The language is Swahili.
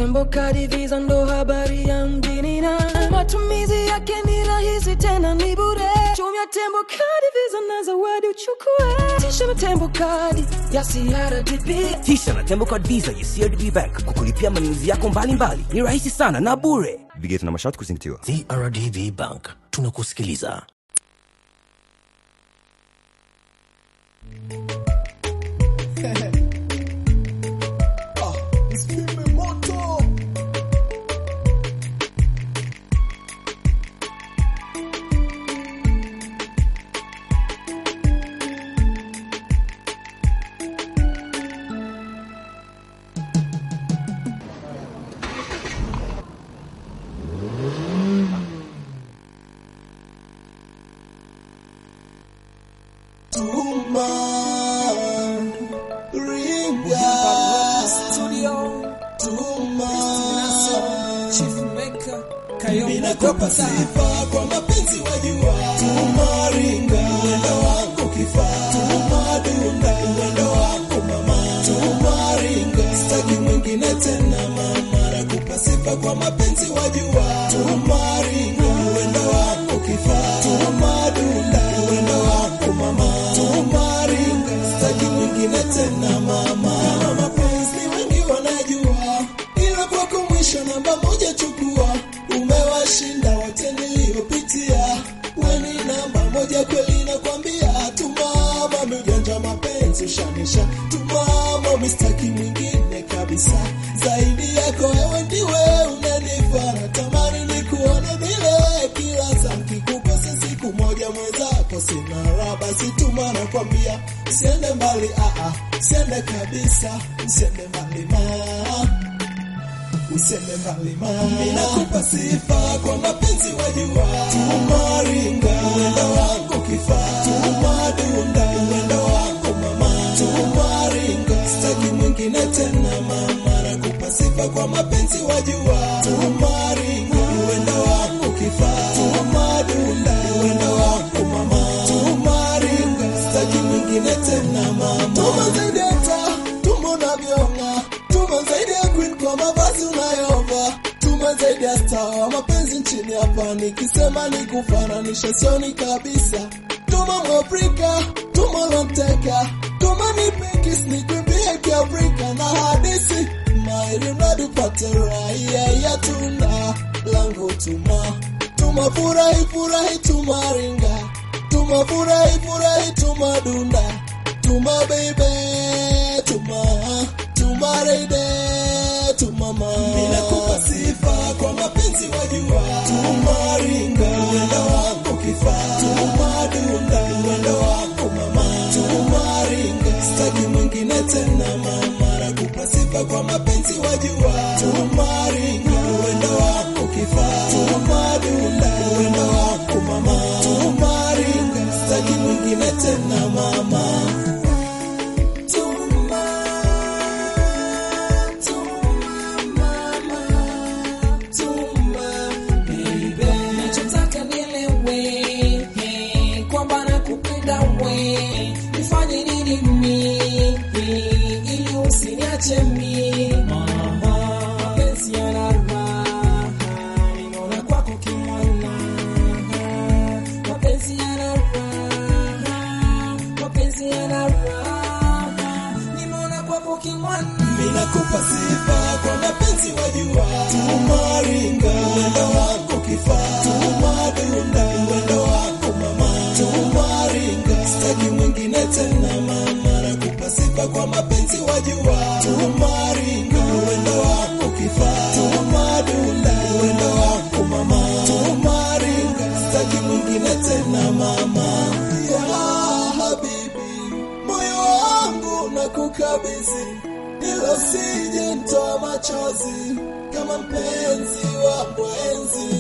tembo kadi visa ndo habari ya mjini na matumizi yake ni rahisi tena ni bure tumia tembo kadi visa na zawadi uchukue tisha na tembo kadi ya CRDB Tisha na Tembo Card Visa ya CRDB Bank kukulipia manunuzi yako mbalimbali ni rahisi sana na bure. Vigezo na masharti kuzingatiwa. CRDB Bank tunakusikiliza. Tuma ringa Tuma Ninakupa sifa kwa mapenzi wajua Tuma ringa Mwendo wangu kifaa Tuma dunda Mwendo wangu mama Tuma ringa Sitaki mwingine tena mama Nakupa sifa kwa mapenzi wajua Tuma ringa Mwendo wangu kifaa Tuma dunda Mwendo wangu mama Tuma ringa Sitaki mwingine tena mama Kama mapenzi wengi wanajua ila kwako mwisho namba moja chukua umewashinda wote niliyopitia weni namba moja kweli nakwambia tumama mjanja mapenzi ushanisha tumama mistaki mwingine kabisa zaidi yako wewe ndiwe unanifaa natamani nikuone vile kila saa nkikukosa siku moja mwenzako sina raha basi tuma nakwambia usiende mbali aa usiende kabisa usiende mbali maa useme malima ninakupa sifa kwa mapenzi wajua tumaringa mwendo wangu kifaa tumadunda mwendo wangu mama tumaringa sitaki mwingine tena mama nakupa sifa kwa mapenzi wajua tumaringa mwendo wangu kifaa tumadunda mwendo wangu mama tumaringa sitaki mwingine tena mama tuma zaidi hata tuma unavyong'aa tuma zaidi ya queen kwa mavazi unayovaa tuma zaidi ya star wa mapenzi nchini hapa nikisema ni kufananisha sioni kabisa tuma mwafrika tuma lonteka tuma ni pikis ni kwimbie kiafrika na hadisi maili unadupate raia ya tunda langu tuma tuma furahi furahi tuma ringa tuma furahi furahi tuma dunda tuma baby tuma tuma reide tuma ma ninakupa sifa kwa mapenzi wajua tuma ringa mwendo wangu kifaa tuma dunda mwendo wangu mama tuma ringa sitaki mwingine tena mama nakupa sifa kwa mapenzi wajua tuma ringa mwendo wangu kifaa tuma dunda mwendo wangu mama tuma ringa sitaki mwingine tena mama tuma nachotaka nielewe eh, kwamba nakupenda we nifanye nini mi ili usiniache mi mapenzi yana raha ninaona kwako kimwana mapenzi yana raha mapenzi yana raha nimeona kwako kimwana ninakupa sifa kwa mapenzi wajua tumaringa mwendo wako kifaa tumadunda mwendo wako mama tumaringa sitaki mwingine tena mama nakupa sifa kwa mapenzi wajua tumaringa mwendo wako kifaa tumadunda mwendo wako mama tumaringa sitaki mwingine tena mama ya habibi moyo wangu na kukabidhi ilo sije mtoa machozi kama mpenzi wa mwenzi